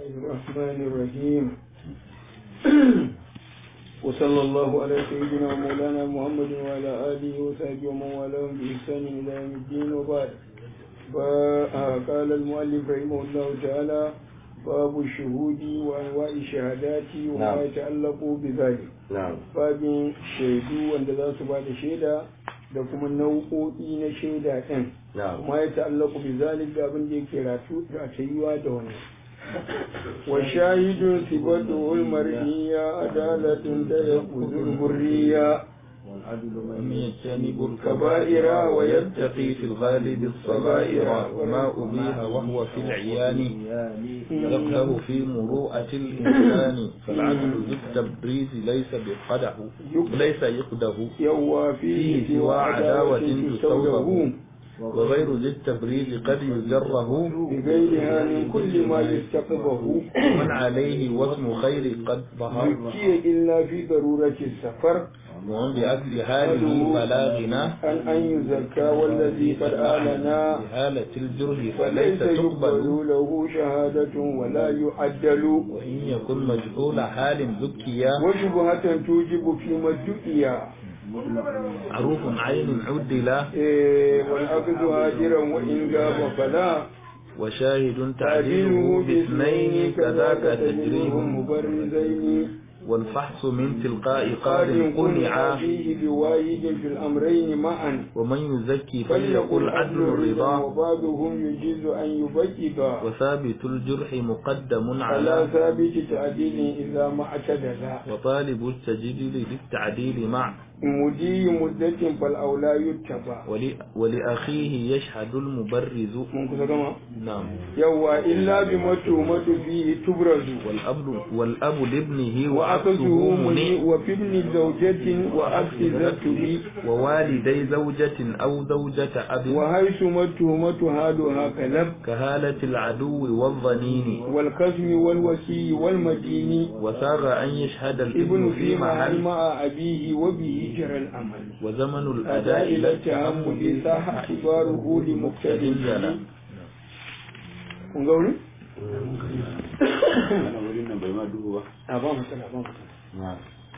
الرحمن الرحيم وصلى الله على سيدنا ومولانا محمد وعلى آله وصحبه ومن والاهم بإحسان إلى يوم الدين وبعد فقال المؤلف رحمه الله تعالى باب الشهود وأنواع الشهادات وما نعم. يتعلق بذلك na'am babin shaidu wanda za su ba da shaida da kuma nau'o'i na shaida ɗin na'am kuma ya ta'allaku bi zalik da abin da yake ratu da tayuwa da wani wa shahidun sibatu ul mar'iyya adalatun da yaquzul hurriya من يجتنب الكبائر الكبائر ويتقي في الغالب الصغائر وما أبيها وهو في العيان يقدر في مروءة الإنسان فالعدل ذو التبريز ليس بقده ليس يقده yawwa fihi فيه سوى عداوة تستوجب وغير ذي التبريز قد يجره بغيرها من كل ما يستقبه ومن عليه واسم خير قد ظهر يبكي إلا في ضرورة السفر ومن بأكل حاله فلا غنى أن أن يزكى والذي قد آلنا بهالة الجرح فليس فليس يقبل تقبل له شهادة ولا يعدل وإن يكن مجهول حال ذكيا وشبهة توجب فيما ادعي معروف عين عدلا إيه، والأخذ هاجرا وإن غاب فلا وشاهد تعديله تعديله باثنين كذاك تجريهم مبرزين والفحص من تلقاء قال قال قنعا فيه بواحد في الأمرين معا ومن يزكي فليقل فليقل عدل الرضا وبعضهم يجيز أن يبيض وثابت الجرح مقدم على على ثابت تعديل إذا ما اعتدل وطالب التجديد للتعديل مع مدي مدة فالأولى يتبع ول- ولأخيه يشهد المبرز من كذا كما نعم يوا إلا بما تهمة فيه تبرز والأب والأب لابنه وأخذه وعكسه مني مني وفي ابن زوجة وأخذ ذاته ووالدي زوجة أو زوجة أب وحيث ما التهمة هادها كلب كهالة العدو والظنين والقسم والوكي والمدين وساغ أن يشهد ابن الابن في في محل محل مع أبيه وبه جرى الأمل وزمن أداء الأداء إلى لا التعمد صح اعتباره لمقتد جلا kun ga wuri? wannan wurin nan bai ma duhu ba a ba matsala ba matsala na'am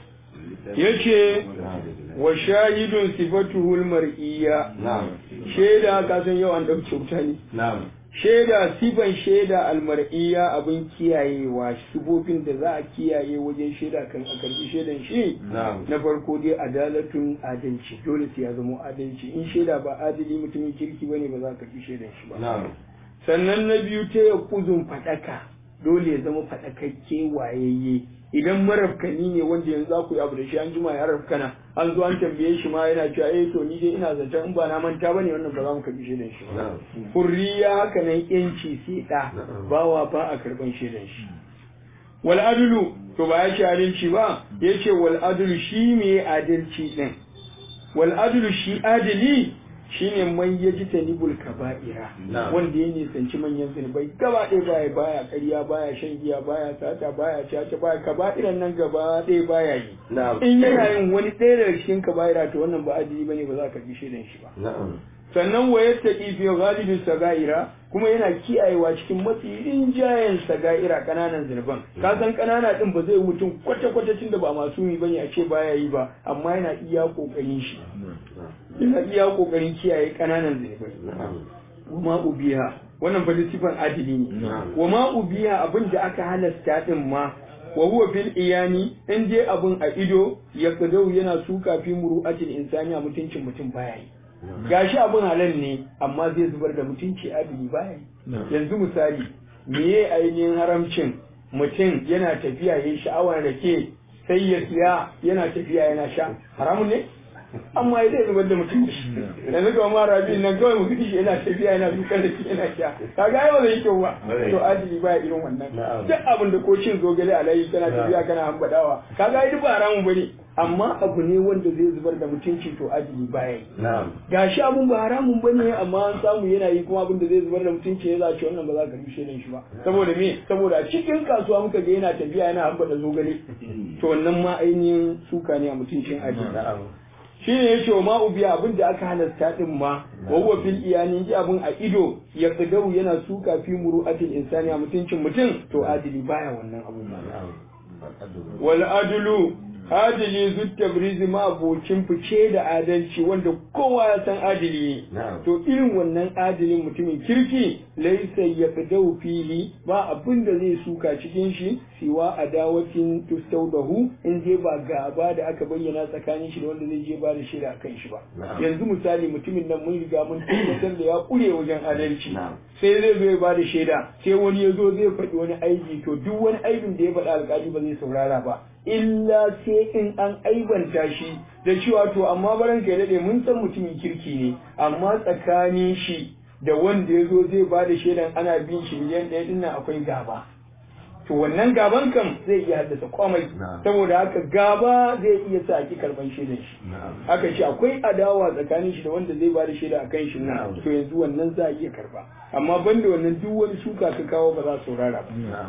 yace wa shahidun sifatuhul mar'iyya na'am shaida ka san yau an dauke wuta ne na'am shaida sifan shaida almar'iyya abin kiyayewa sifofin da za a kiyaye wajen shaida kan a karbi shaidan shi na'am na farko dai adalatun adalci dole sai ya zama adalci in shaida ba adali mutumin kirki bane ba za ka karbi shaidan shi ba na'am sannan na biyu ta ya kuzun faɗaka dole ya zama faɗakakke wayayye idan marafkani ne wanda yanzu za ku yi abu da shi an jima ya rafkana an zo an tambaye shi ma yana cewa eh to ni dai ina zaton in ba na manta bane wannan ba za mu karbi shaidan shi ba na'am hurriya haka nan yanci sai da Na'am. bawa ba a karban shaidan shi wal adlu to ba ya shi adalci ba yace wal adlu shi me adalci din wal adlu shi adali shine man yaji tanibul kaba'ira Na'am. wanda ya nisanci manyan zunubai gaba ɗaya baya baya ƙarya baya shan giya baya sata baya caca baya kaba'iran nan gaba ɗaya baya yi na'am in yana yin wani ɗaya daga cikin kaba'ira to wannan ba adali bane ba za ka karbi shaidan shi ba na'am sannan wa yattaqi fi ghalibin sagaira kuma yana kiyayewa cikin mafi rinjayen sagaira kananan zunuban ka san kanana din ba zai mutum kwata kwata tunda ba masu yi bane a ce baya yi ba amma yana iya kokarin shi yana iya kokarin kiyaye kananan zunubai na'am wa ma ubiha wannan fa sifan adili ne Na'am. wa ma ubiha abin da aka halasta din ma wa huwa fil iyani in je abin a ido ya kadau yana suka fi muru'atil insani a mutuncin mutum baya yi gashi abin halal ne amma zai zubar da mutunci adili baya yi yanzu misali meye ainihin haramcin mutum yana tafiya yayin sha'awar rake sai ya siya yana tafiya yana sha haramun ne amma ya zai zubar da mutunci yanzu ga ma rabi nan kawai mutum shi yana tafiya yana dukkan da shi yana sha kaga ai ba zai kyau ba to adili baya irin wannan Na'am. duk abin da ko cin zogale a layi kana tafiya kana hambadawa kaga ai duk ba haramun bane amma abu ne wanda zai zubar da mutunci to adili baya yi na'am gashi abun ba haramun bane amma an samu yana yi kuma abin da zai zubar da mutunci ya zace wannan ba za ka rushe shi ba saboda me saboda a cikin kasuwa muka ga yana tafiya yana hamba da zogale to wannan ma ainihin suka ne a mutuncin aji na'am shi ne ya ce wa ma'ubiya abin da aka halasta din ma wa huwa fil iyani ji abin a ido ya qadaru yana suka fi muru'atil insani a mutuncin mutum to adili baya wannan abun wal adlu adili zutta brizi ma abocin fice da adalci wanda kowa ya san adili ne to irin wannan adilin mutumin kirki laisa ya fidau fili ba abin da zai suka cikin shi siwa adawatin tustaudahu in je ba gaba da aka bayyana tsakanin shi da wanda zai je ba da shaida a kan shi ba yanzu misali mutumin nan mun riga mun tabbatar da ya kure wajen adalci sai zai zo ya ba da shaida sai wani ya zo zai faɗi wani aiki to duk wani aibin da ya faɗa alƙali ba zai saurara ba illa sai in an aibanta shi da cewa to amma baran kai daɗe mun san mutumin kirki ne amma tsakanin shi da wanda ya zo zai ba da shaidan ana bin shi miliyan ɗaya ɗin akwai gaba to wannan gaban kam zai iya haddasa komai saboda haka gaba zai iya sa ki karban shaidan shi haka shi akwai adawa tsakanin shi da wanda zai ba da shaida a kan shi nan to yanzu wannan za a iya karba amma banda wannan duk wani suka ka kawo ba za su saurara ba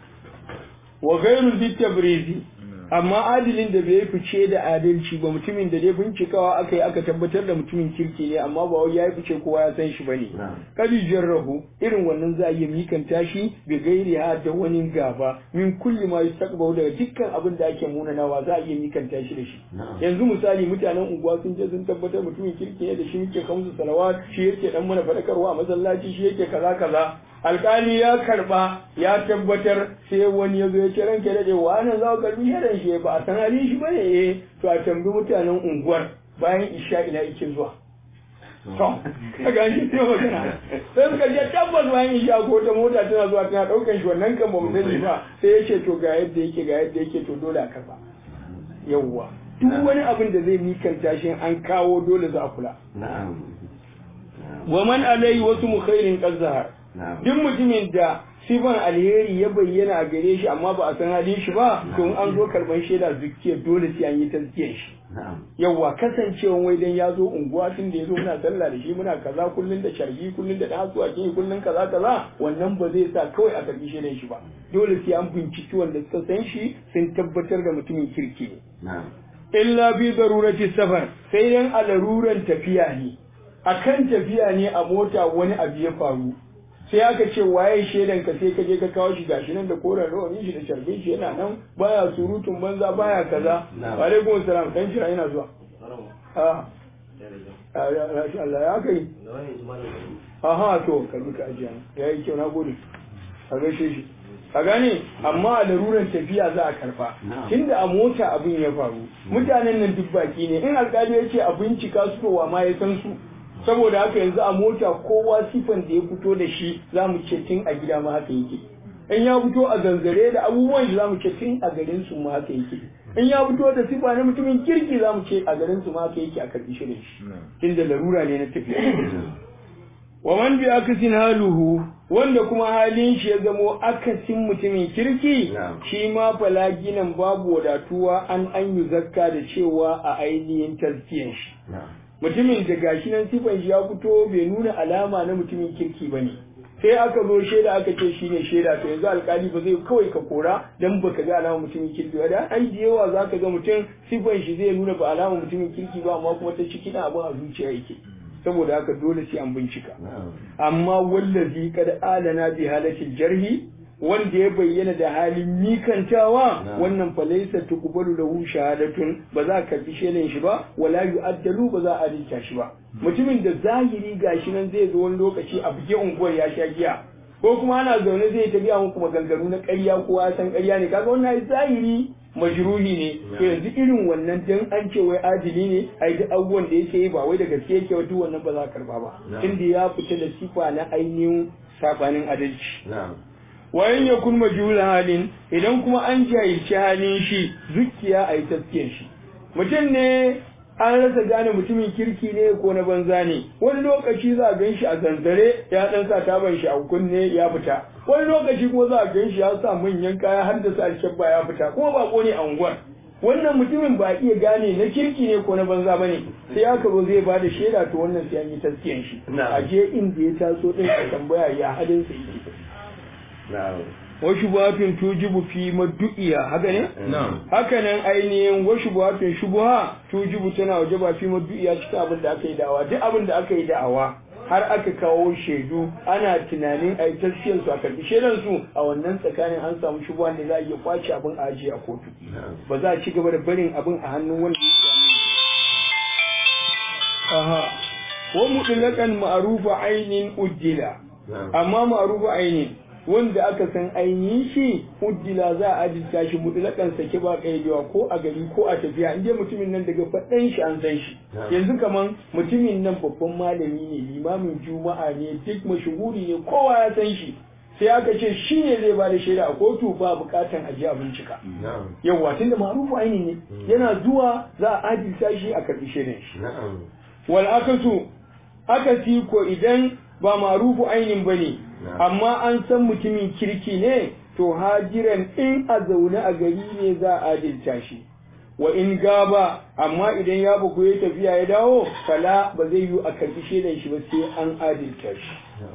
wa ghairul bitabrizi amma adilin da bai fice da adalci ba mutumin da dai bincikawa aka yi aka tabbatar da mutumin kirki ne amma ba wai ya fice kowa ya san shi bane kadi jarrahu irin wannan za a iya mikanta shi bi gairi ha da wani gaba min kulli ma yastaqbalu daga dukkan abin da ake munanawa za a iya mikanta shi da shi yanzu misali mutanen unguwa sun je sun tabbatar mutumin kirki ne da shi yake kamsu salawat shi yake dan mana fadakarwa a masallaci shi yake kaza kaza alkali ya karba ya tabbatar sai wani ya zo ya ce ranke da wa nan za ku karbi yaran shi ba a san halin shi bane eh to a tambi mutanen unguwar bayan isha ina yake zuwa to kaga shi sai magana sai suka je tabbas bayan isha ko ta mota tana zuwa tana daukan shi wannan kan ba mu sani ba sai ya ce to ga yadda yake ga yadda yake to dole a karba yawwa duk wani abin da zai mikanta shi an kawo dole za a kula wa man alai wasu mukhairin qazzahar duk mutumin da sifan alheri ya bayyana a gare shi amma ba a san halin shi ba to in an zo karban shaida zukiya dole sai an yi tazkiyar shi yawa kasancewan wai dan ya zo unguwa tun da ya zo muna sallah da shi muna kaza kullun da sharbi kullun da dasu a cikin kullun kaza kaza wannan ba zai sa kawai a karbi shaidan shi ba dole sai an binciki wanda suka san shi sun tabbatar da mutumin kirki ne illa bi darurati safar sai dan a laruran tafiya ne akan tafiya ne a mota wani abu ya faru sai aka ce waye shaidan ka sai ka je ka kawo shi gashi nan da koren rawanin shi da sharbin shi yana nan baya surutun banza baya kaza wa alaikum salam dan shira yana zuwa a Allah ya kai aha to ka duka ajiya yayi kyau na gode a gaishe shi a gane amma a laruran tafiya za a karba tunda a mota abin ya faru mutanen nan duk baki ne in alkali ya ce a bincika su to wa ma ya san su saboda haka yanzu a mota kowa sifan da ya fito da shi za mu ce tun a gida ma haka yake in ya fito a zanzare da abubuwan shi za mu ce tun a garin su ma haka yake in ya fito da sifa na mutumin kirki za mu ce a garin su ma haka yake a karbi shirin shi tunda larura ne na tafiya wa man bi akasin haluhu wanda kuma halin shi ya zamo akasin mutumin kirki shi ma falaginan babu wadatuwa an an yi zakka da cewa a ainihin tazkiyan shi mutumin da gashi nan sifan shi ya fito bai nuna alama na mutumin kirki ba ne sai aka zo shaida aka ce shi ne shaida to yanzu alkali ba zai kawai ka kora dan baka ga alama mutumin kirki ba da ai da yawa zaka ga mutum sifan shi zai nuna ba alama mutumin kirki ba amma kuma ta ciki na abin a zuciya yake saboda haka dole sai an bincika amma wallazi kad alana bi halatil jarhi wanda ya bayyana da halin mikantawa wannan falaisa tuqbalu lahu shahadatun ba za ka bi shaidan shi ba wala yu'addalu ba za a adalta shi ba mutumin da zahiri gashi nan zai zo wani lokaci a buge unguwar ya sha giya ko kuma ana zaune zai ta biya muku maganganu na ƙarya ko ya san ƙarya ne kaga wannan zahiri majruhi ne to yanzu irin wannan dan an ce wai adili ne ai duk abubuwan da yake yi ba wai da gaske yake wa duk wannan ba za ka karba ba tunda ya fita da sifa na ainihin sabanin adalci wayan ya kun majhul halin idan kuma an jahilci halin shi zukiya a yi taskiyar shi mutum ne an rasa gane mutumin kirki ne ko na banza ne wani lokaci za a gan shi a zanzare ya dan sa taban shi a kunne ya fita wani lokaci kuma za a gan shi ya sa manyan kaya har da sa alkyabba ya fita kuma ba ne a unguwar wannan mutumin ba iya gane na kirki ne ko na banza ba ne sai aka zo zai bada shaida to wannan sai an yi taskiyan shi a je inda ya taso din a tambaya ya halin sa yake wa shubuhatun tujibu fi maddu'iya haka ne na'am haka nan ainihin wa shubuhatun shubuha tujibu tana wajaba fi maddu'iya cikin abin da aka yi da'awa duk abin da aka yi da'awa har aka kawo shaidu ana tunanin a yi tasfiyar su a karbi shaidan su a wannan tsakanin an samu shubuhan da za a iya kwace abin a ajiye a kotu ba za a ci gaba da barin abin a hannun wanda yake hannun aha wa mutlaqan ma'rufa ainin uddila amma ma'rufa ainin wanda aka san ainihin shi uddila za a ajinta shi mutlakan sake ba kaidewa ko a gari ko a tafiya inda mutumin nan daga faɗan shi an san shi yanzu kaman mutumin nan babban malami ne limamin juma'a ne duk mashuhuri ne kowa ya san shi sai aka ce shi ne zai ba da shaida a kotu ba bukatan aje a bincika yawwa tunda ma'rufu aini ne yana zuwa za a ajinta shi a karbi shaidan shi wal akasu akasi ko idan ba ma'rufu ainin bane amma an san mutumin kirki ne to hajiran in a zaune a gari ne za a adilta shi wa in gaba amma idan ya buku ya tafiya ya dawo fala ba zai yi a karbi shaidan shi ba sai an adilta shi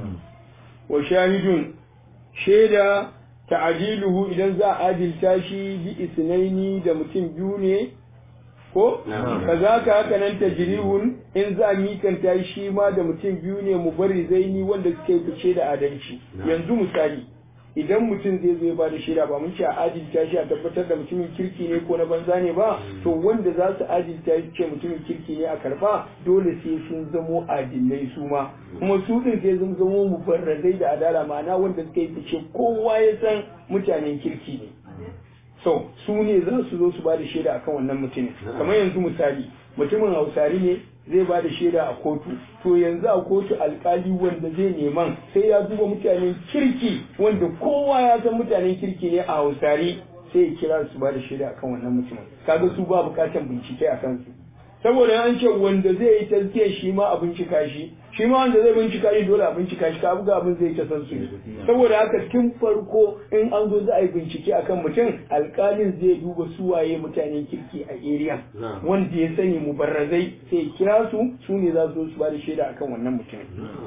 wa shahidun shaida ta'adiluhu idan za a adilta shi bi isnaini da mutum biyu ne ko kazaka haka nan tajrihun in za a mikanta shi ma da mutum biyu ne mu bari zaini wanda suke fice da adalci yanzu misali idan mutum zai zo ya bada shaida ba mun ce a adilta shi a tabbatar da mutumin kirki ne ko na banza ne ba to wanda za su adilta ce mutumin kirki ne a karba dole sai sun zamo adilai su ma kuma su din sai sun zamo mubarrazai da adala ma'ana wanda suka yi fice kowa ya san mutanen kirki ne so su ne za su zo su ba da shaida akan wannan mutumin kamar yanzu misali mutumin hausari ne zai ba da shaida a kotu to yanzu a kotu alkali wanda zai neman sai ya duba mutanen kirki wanda kowa ya san mutanen kirki ne a hausari sai ya kira su ba da shaida akan wannan mutumin kaga su ba bukatan bincike a kansu saboda an ce wanda zai yi tazkiyar shi ma a bincika shi shi ma wanda zai bincika shi dole a bincika shi ka buga abin zai ta san su saboda haka tun farko in an zo za a yi bincike akan mutum alkalin zai duba su waye mutanen kirki a area wanda ya sani mubarrazai sai ya kira su su ne za su zo su ba da shaida akan wannan mutumin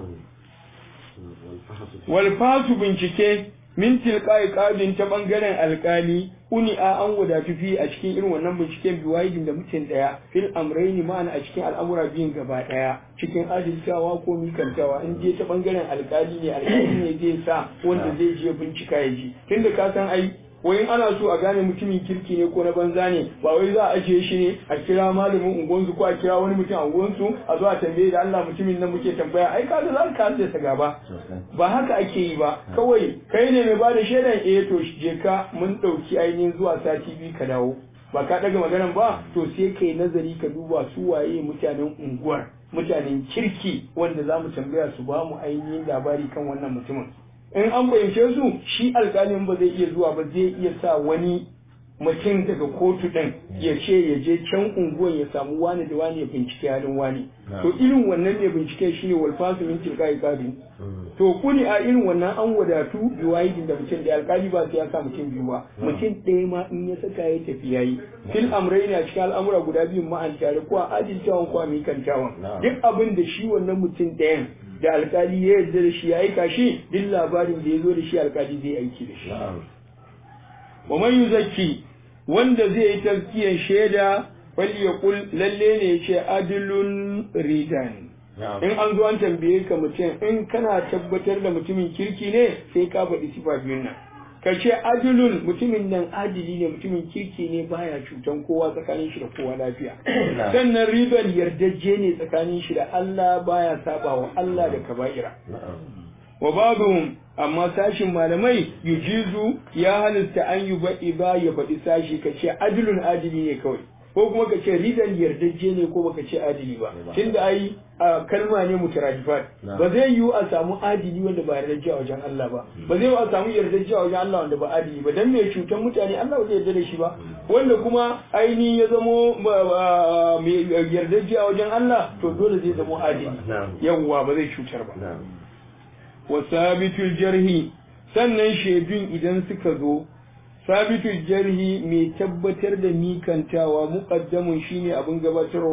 walfasu bincike min tilqai qadin ta bangaren alkali uni a an wadatu fi a cikin irin wannan binciken biwayidin da mutum daya fil amraini ma'ana a cikin al'amura biyun gaba daya cikin adalcawa ko mikantawa in je ta bangaren alkali ne alkali ne zai sa wanda zai je bincika ya ji tunda ka san ai wai ana so a gane mutumin kirki ne ko na banza ne ba wai za a ajiye shi ne a kira malamin unguwansu ko a kira wani mutum a unguwansu a zo a tambaye da Allah mutumin nan muke tambaya ai kaga za ka haddasa gaba ba haka ake yi ba kawai kai ne mai bada shaidan eh to je ka mun dauki ainihin zuwa sati biyu ka dawo ba ka daga maganan ba to sai kai nazari ka duba su waye mutanen unguwar mutanen kirki wanda za mu tambaya su ba mu ainihin labari kan wannan mutumin in an fahimce su shi alƙalin ba zai iya zuwa ba zai iya sa wani mutum daga kotu ɗin ya ce ya je can unguwan ya samu wani da wani ya bincike halin wani to irin wannan ne bincike shine walfasu min tilka ikadin to kuni a irin wannan an wadatu biwayidin da mutum da alƙali ba sai ya sa mutum biyu ba mutum ɗaya ma in ya saka ya tafi yayi fil amrai a cikin al'amura guda biyu ma'an tare ko a adiltawan ko a mikantawan duk abin da shi wannan mutum ɗayan da alkali ya yarda da shi ya aika shi duk labarin da ya zo da shi alkali zai aiki da shi wa man yuzakki wanda zai yi tazkiyar shaida wal yaqul lalle ne ya ce adlun ridan in an zo an tambaye ka mutum in kana tabbatar da mutumin kirki ne sai ka faɗi sifa biyun nan ka ce adilun mutumin nan adili ne mutumin kirki ne baya cutan kowa tsakanin shi da kowa lafiya sannan ribar yardajje ne tsakanin shi da Allah baya saba wa Allah da kaba'ira wa babuhum amma sashin malamai yujizu ya halitta an yi baɗi ba ya faɗi sashi ka ce adilun adili ne kawai ko kuma ka ce ridan yardajje ne ko baka ce adili ba tunda ai kalma ne mutaradifat ba zai yiwu a samu adili wanda ba yardajje a wajen Allah ba ba zai yiwu a samu yardajje a wajen Allah wanda ba adili ba dan mai cutan mutane Allah ba zai yarda da shi ba wanda kuma ainihin ya zamo mai yardajje a wajen Allah to dole zai zamo adili yawwa ba zai cutar ba wa sabitul jarhi sannan shaidun idan suka zo sabitul jarhi mai tabbatar da mikantawa muqaddamun shine abin gabatarwa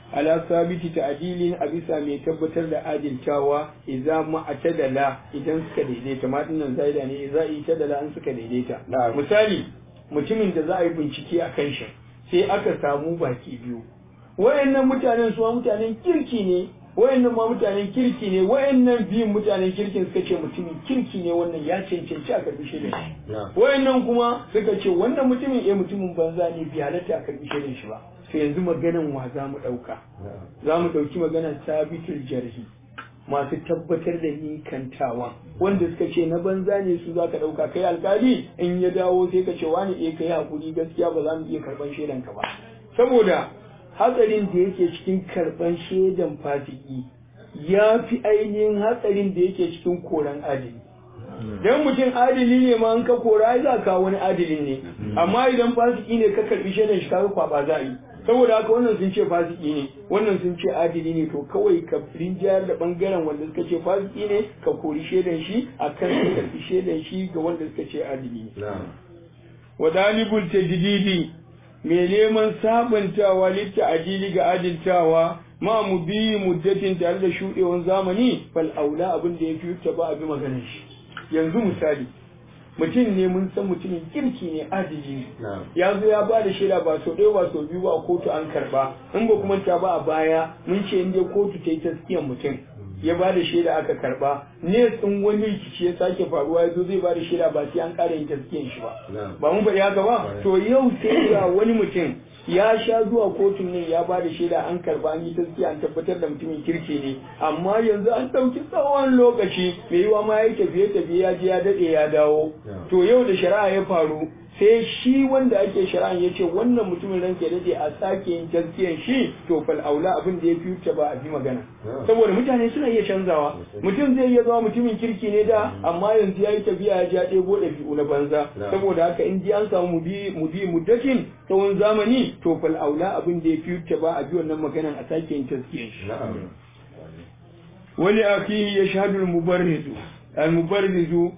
ala sabiti ta'dilin a bisa mai tabbatar da adiltawa idza ma atadala idan suka daidaita ma dinnan zaida ne idza itadala an suka daidaita misali mutumin da za a yi bincike a kan shi sai aka samu baki biyu wayannan mutanen su mutanen kirki ne wayannan ma mutanen kirki ne wayannan biyun mutanen kirkin suka ce mutumin kirki ne wannan ya cancanci a karbi shaidan shi wayannan kuma suka ce wannan mutumin eh mutumin banza ne bi halatta a karbi shaidan shi ba to yanzu maganan wa za mu ɗauka za mu ɗauki maganar sabitul jarhi masu tabbatar da nikantawa wanda suka ce na banza ne su za ka ɗauka kai alkali in ya dawo sai ka ce wani eh kai hakuri gaskiya ba za mu iya karɓan shaidan ka ba saboda hatsarin da yake cikin karɓan shaidan fasiki ya fi ainihin hatsarin da yake cikin koran adili dan mutum adili ne ma an ka kora za ka wani adilin ne amma idan fasiki ne ka karbi shaidan shi kaga kwaba za a yi saboda haka wannan sun ce fasiki ne wannan sun ce adili ne to kawai ka rinjayar da bangaren wanda suka ce fasiki ne ka kori shaidan shi akan ka karbi shaidan shi ga wanda suka ce adili ne wa dalibul tajdidi mai neman sabantawa litta adili ga adiltawa ma mu bi muddatin tare da shudewan zamani fal aula abin da ya fi ta ba a bi maganar shi yanzu misali mutum ne mun san mutumin kirki ne adiji ne ya zo ya ba da shaida ba sau ɗaya ba sau biyu ba a kotu an karba in ba kuma ta ba a baya mun ce in dai kotu ta yi taskiyan mutum ya ba da shaida aka karba ne tsin wani rikici ya sake faruwa ya zo zai ba da shaida ba sai an ƙara yin taskiyan shi ba ba mun faɗi haka ba to yau sai ga wani mutum ya sha zuwa kotun nan ya ba da shaida an karba an yi taskiya an tabbatar da mutumin kirki ne amma yanzu an ɗauki tsawon lokaci mai yiwa ma ya tafiye tafiye ya je ya daɗe ya dawo to yau da shari'a ya faru sai shi wanda ake shari'a ya ce wannan mutumin ranke ya daɗe a sake yin taskiyan shi to fal aula abin da ya fi wuce ba a bi magana saboda mutane suna iya canzawa mutum zai iya zama mutumin kirki ne da amma yanzu ya yi tafiya ya ja ɗebo ɗabi'u na banza saboda haka in ji an samu mudi muddatin tsawon zamani to fal aula abin da ya fi wuce ba a bi wannan maganan a sake yin taskiyan shi wani akihi ya shahadul mubarrizu al-mubarrizu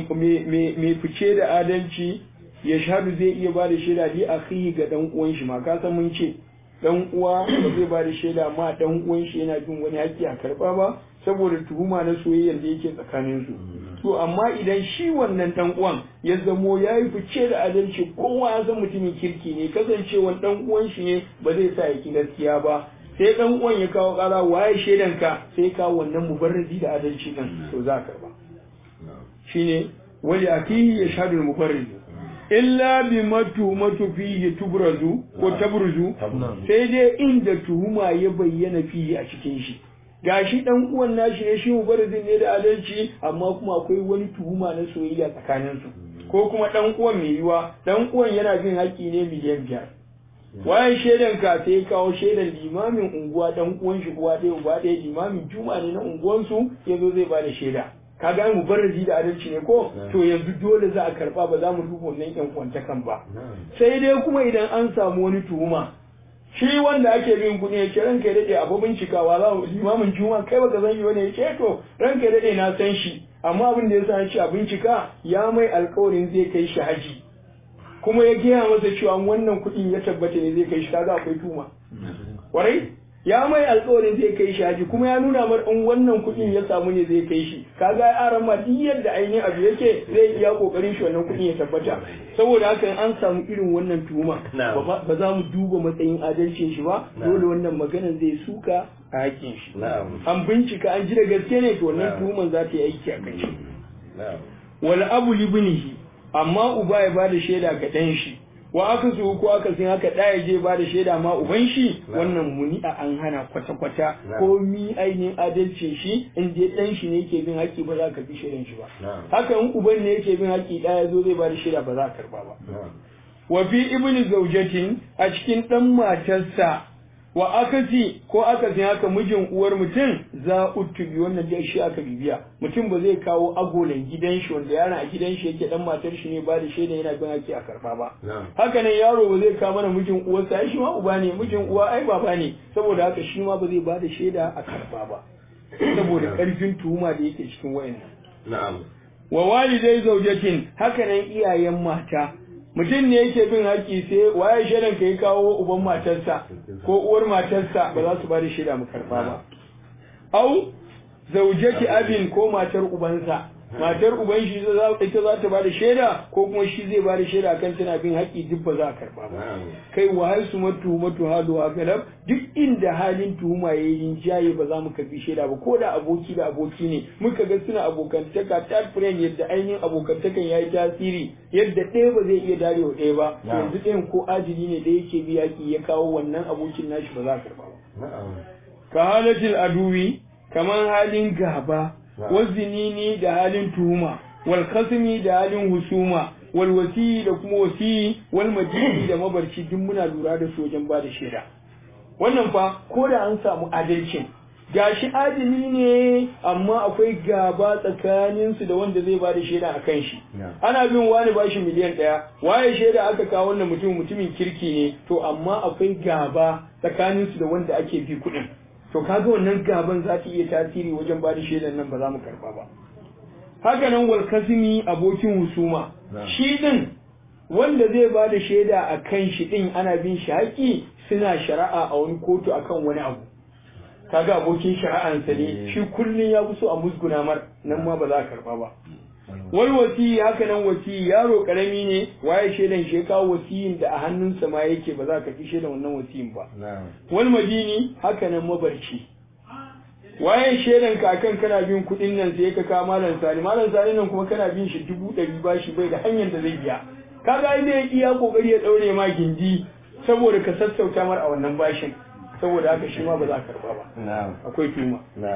mai fice da adalci ya shahadu zai iya ba da shaida li akhihi ga dan uwan shi ma ka san mun ce dan uwa ba zai ba da shaida ma dan uwan shi yana jin wani haƙƙi a karba ba saboda tuhuma na soyayyar da yake tsakanin su to amma idan shi wannan dan uwan ya zamo ya yi fice da adalci kowa ya san mutumin kirki ne kasancewan dan uwan shi ne ba zai sa ya ki gaskiya ba sai dan uwan ya kawo ƙara waye shaidan ka sai ka wannan mubarrazi da adalci din to za ka karba shine wali akihi yashhadu al-mubarriz illa bi matumatu fihi tubrazu ko tabruzu sai dai inda tuhuma ya bayyana fihi a cikin shi gashi dan uwan nashi ne shi mubarizin ne da adalci amma kuma akwai wani tuhuma na soyayya tsakanin su ko kuma dan uwan mai yiwa dan uwan yana bin haƙƙi ne miliyan biyar wayan shaidan ka sai kawo shaidan limamin unguwa dan uwan shi uwa ɗaya uba ɗaya limamin juma ne na unguwansu yazo zai ba da shaida kaga mu barraji da adalci ne ko to yanzu dole za a karba ba za mu duba wannan yan kwantakan ba sai dai kuma idan an samu wani tuhuma shi wanda ake bin kuɗi ya ce ranka ya daɗe abu bincikawa za mu limamin juma kai baka san shi bane ya ce to ranka ya daɗe na san shi amma abin da ya sa shi a bincika ya mai alkawarin zai kai shi haji kuma ya gaya masa cewa wannan kuɗin ya tabbata ne zai kai shi kaga akwai tuma kwarai ya mai alkawarin zai kai shi haji kuma ya nuna mar in wannan kuɗin ya samu ne zai kai shi kaga ya aran ma duk yadda ainihin abu yake zai iya kokarin shi wannan kuɗin ya tabbata saboda haka in an samu irin wannan tuhuma ba za mu duba matsayin adalcin shi ba dole wannan maganan zai suka a hakin shi an bincika an ji da gaske ne to wannan tuhuman za ta yi aiki a kan shi wal abu libnihi amma uba ya bada shaida ga ɗan shi wa aka su ko aka sun haka ɗaya je ba da shaida ma uban shi wannan muni a an hana kwata-kwata ko mi ainihin adalcin shi in je ɗan shi ne yake bin haƙƙi ba za ka bi shaidan shi ba haka in uban ne yake bin haƙƙi ɗaya zo zai ba da shaida ba za ka karba ba wa fi ibni zaujatin a cikin ɗan matarsa wa akasi ko akasin haka mijin uwar mutum za utubi wannan dai shi aka bibiya mutum ba zai kawo agolan gidan shi wanda yana a gidan shi yake dan matar shi ne ba da shaida yana bin haƙƙi a karba ba haka nan yaro ba zai kawo mana mijin uwarsa ai shi ma uba ne mijin uwa ai baba ne saboda haka shi ma ba zai ba da shaida a karba ba saboda karfin tuhuma da yake cikin wayannan na'am wa walidai zaujatin haka nan iyayen mata mutum ne yake bin haƙƙi sai waye shaidan ka ya kawo uban matarsa ko uwar matarsa ba za su ba da shaida mu karba ba au zaujati abin ko matar ubansa matar uban shi ita za ta ba da shaida ko kuma shi zai ba da shaida kan tana bin haƙƙi duk ba za a karba ba kai wa hal su matu matu halu a galab duk inda halin tuhuma ya yi jaye ba za mu karbi shaida ba ko da aboki da aboki ne muka ga suna abokantaka third friend yadda ainihin abokantakan ya yi tasiri yadda ɗaya ba zai iya dare wa ɗaya ba yanzu ɗayan ko ajili ne da yake bi yaƙi ya kawo wannan abokin nashi ba za a karba ba ka halatil aduwi kamar halin gaba wazinini da halin tuhuma wal khasmi da halin husuma wal wasi da kuma wasi wal majidi da mabarci duk muna lura da su wajen bada shaida wannan fa ko da an samu adalcin gashi adili ne amma akwai gaba tsakanin su da wanda zai bada shaida a kan shi ana bin wani bashi miliyan ɗaya waye shaida aka kawo wannan mutum mutumin kirki ne to amma akwai gaba tsakanin su da wanda ake bi kuɗin to kaga wannan gaban za ta iya tasiri wajen ba da shaidan nan ba za mu karba ba haka nan wal kasimi abokin husuma shi din wanda zai ba da shaida a kan shi din ana bin shi haƙi suna shari'a a wani kotu akan wani abu kaga abokin shari'ansa ne shi kullum ya fi so a musguna mar nan ma ba za a karba ba wal wasi haka nan wasi yaro karami ne waye shaidan shi kawo wasiyin da a hannunsa ma yake ba za ka fi shaidan wannan wasiyin ba wal madini haka nan mabarci waye shaidan ka akan kana bin kuɗin nan sai ka kawo malam sani malam sani nan kuma kana bin shi dubu ɗari ba shi bai da hanyar da zai biya kaga ai zai iya kokari ya ɗaure ma gindi saboda ka sassauta mar a wannan bashin saboda haka shi ma ba za ka karba ba akwai tuma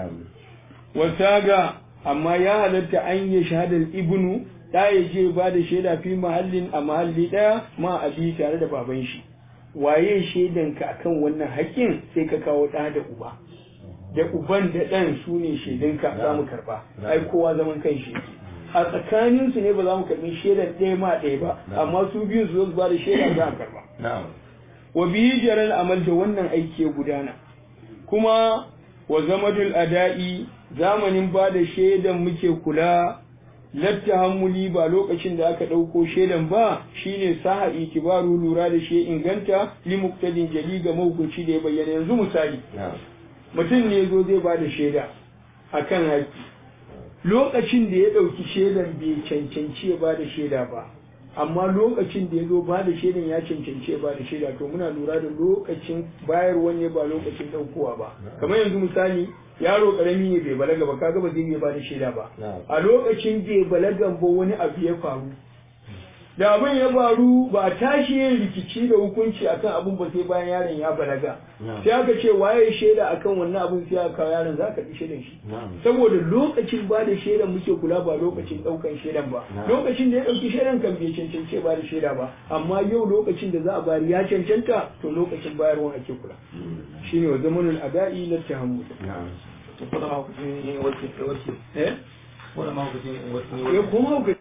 wasaga amma ya halatta an yi shahadar ibnu da ya je ba da shaida fi mahallin a mahalli ɗaya ma abi tare da baban shi waye shaidanka akan wannan haƙƙin sai ka kawo ɗa da uba da uban da ɗan su ne shaidunka za mu karɓa ai kowa zaman kan shi a tsakanin su ne ba za mu karɓi shaidar ɗaya ma ɗaya ba amma su biyu su zo su ba da shaida za a karɓa wa biyi jaral amal da wannan aiki ya gudana kuma wa zamadul ada'i zamanin ba da shaidan muke kula latta hammuli ba lokacin da aka ɗauko shaidan ba shine saha itibaru lura da shi inganta li muktadin jali ga mahukunci da ya bayyana yanzu misali mutum ne zo zai ba da shaida akan haƙƙi lokacin da ya ɗauki shaidan bai cancanci ya ba da shaida ba amma lokacin da ya zo ba da shaidan ya cancanci ya ba da shaida to muna lura da lokacin bayarwa ne ba lokacin ɗaukowa ba kamar yanzu misali yaro karami ne bai balaga ba kaga ba zai iya ba da shaida ba a lokacin bai balagan ba wani abu ya faru da abin ya faru ba a tashi yin rikici da hukunci akan abin ba sai bayan yaron ya balaga sai aka ce waye shaida akan wannan abin sai aka kawo yaron za ka ɗi shaidan shi saboda lokacin ba da shaidan muke kula ba lokacin ɗaukan shaidan ba lokacin da ya ɗauki shaidan kan bai cancance ba da shaida ba amma yau lokacin da za a bari ya cancanta to lokacin bayarwa ake kula shine wa zamanul ada'i la tahammul ko da ma ku ne wace wace eh ko da ma ku ne wace kuma